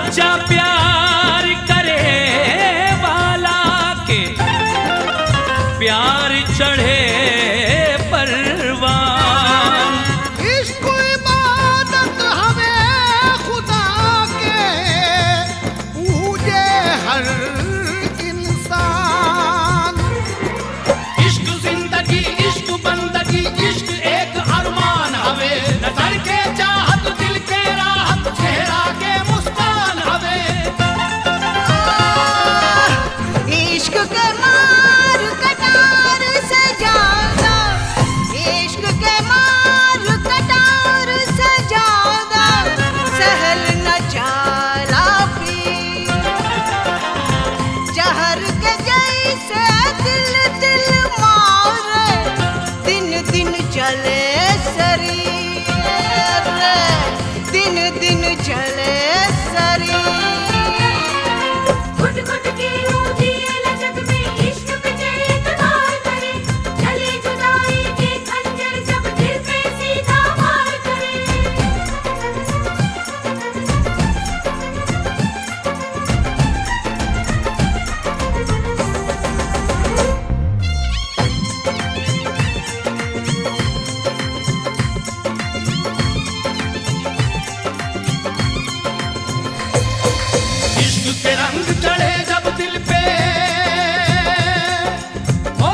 सच्चा प्यार करे वाला के प्यार चढ़े परवान इश्क इबादत हवे खुदा के पूजे हर इंसान इश्क जिंदगी इश्क बंदगी इश्क एक अरमान हवे नजर के चाहत दिल के राहत चेहरा के मुस्कान हवे इश्क के मार कटार से ज्यादा इश्क के मार कटार से ज्यादा सहल न जाला पी जहर के जैसे दिल दिल मारे दिन दिन चले शरीर दिन दिन चले शरीर घुट घुट के रोजी लचक में इश्क पे इतबार करे चले जुदाई के खंजर जब दिल पे सीधा वार करे इश्क के रंग चढ़े जब दिल पे ओ,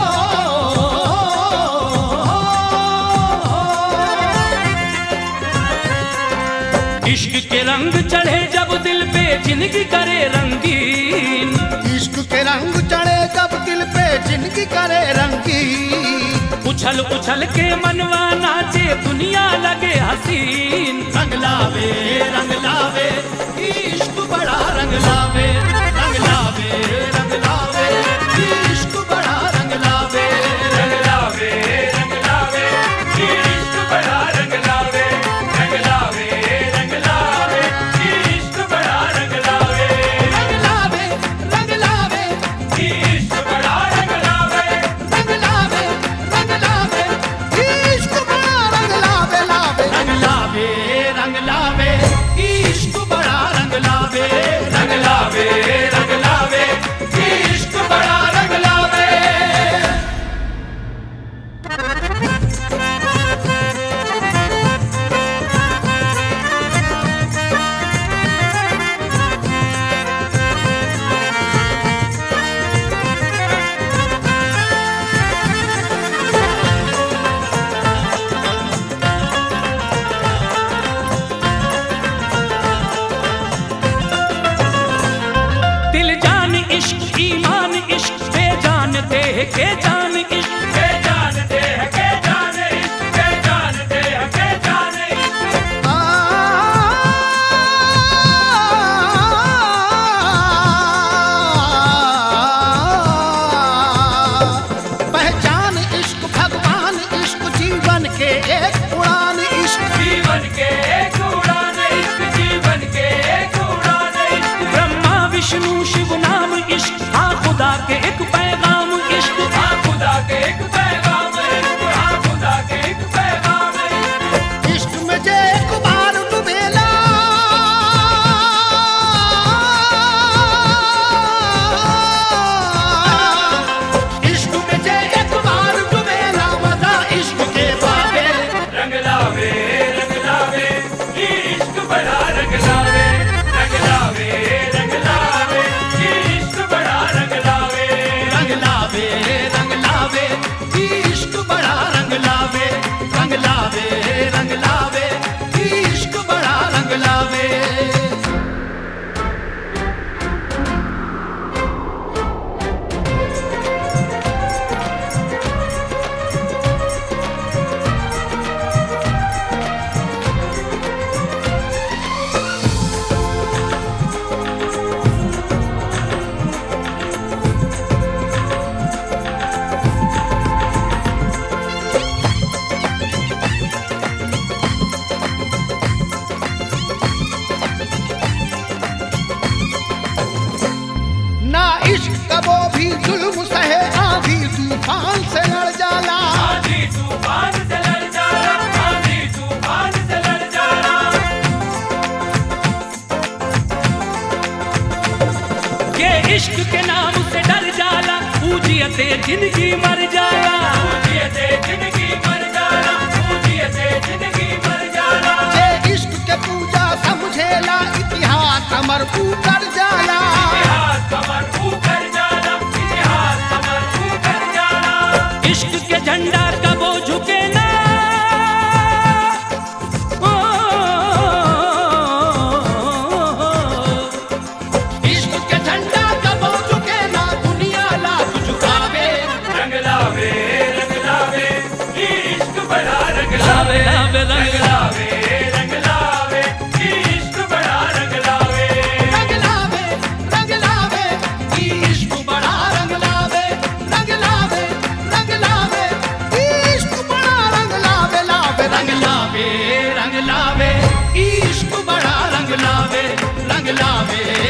इश्क के रंग चढ़े जब दिल पे जिंदगी करे रंगीन इश्क के रंग चढ़े जब दिल पे जिंदगी करे रंगी उछल उछल के मनवा नाचे दुनिया लगे हसीन रंग लावे रंग लावे इश्क बड़ा रंग लावे रंग लावे रंग लावे इश्क बड़ा रंग लावे रंग लावे रंग लावे इश्क बड़ा रंग लावे रंग लावे रंग लावे इश्क बड़ा रंग लावे रंग लावे रंग लावे इश्क बड़ा रंग लावे रंग लावे रंग लावे इश्क बड़ा रंग लावे लावे रंग लावे रंग लावे इश्क बड़ा रंग लावे रंग लावे रंग लावे इश्क बड़ा रंग लावे दिल जान इश्क ईमान इश्क बेजान देह के जान इश्क बेजान देह के जान इश्क बेजान देह के जान इश्क आ, पहचान इश्क भगवान इश्क जीवन के एक उड़ान इश्क जीवन के एक उड़ान इश्क जीवन के एक उड़ान इश्क ब्रह्मा विष्णु शिव नाम इश्क हाँ खुदा के एक पैगाम इश्क हाँ खुदा के एक पैगाम इश्क हाँ खुदा के एक पैगाम इश्क इश्क में जे एक बार डुबेला इश्क में जे एक बार डुबेला मजा इश्क के बाबे रंग लावे रंग लावे इश्क बड़ा रंग लावे रंग लावे रंग लावे इश्क बड़ा रंग लावे रंग लावे रंग लावे इश्क बड़ा रंग लावे रंग लावे रंग लावे इश्क बड़ा रंग लावे ना इश्क कबो भी जुल्म सहे आधी तूफान से लड़ जाला आंधी तूफान से लड़ जाना आंधी तूफान से लड़ जाना इश्क के नाम से डर जाला पूजियते जिंदगी मर जाला पूजियते जिंदगी मर जाला पूजियते जिंदगी मर जाला जे इश्क के पूजा समझेला इतिहास हमर ऊपर जाला इतिहास कमर ऊपर जाला इतिहास कमर ऊपर जाला इश्क के झंडा कबो झुके ना इश्क के झंडा कबो झुके ना दुनिया लाख झुकावे रंग लावे रंग लावे इश्क बड़ा रंग लावे रंग लावे रंग लावे इश्क बड़ा रंग लावे रंग लावे रंग लावे इश्क बड़ा रंग लावे रंग लावे रंग लावे इश्क बड़ा रंग लावे लावे रंग लावे रंग लावे इश्क बड़ा रंग लावे रंग लावे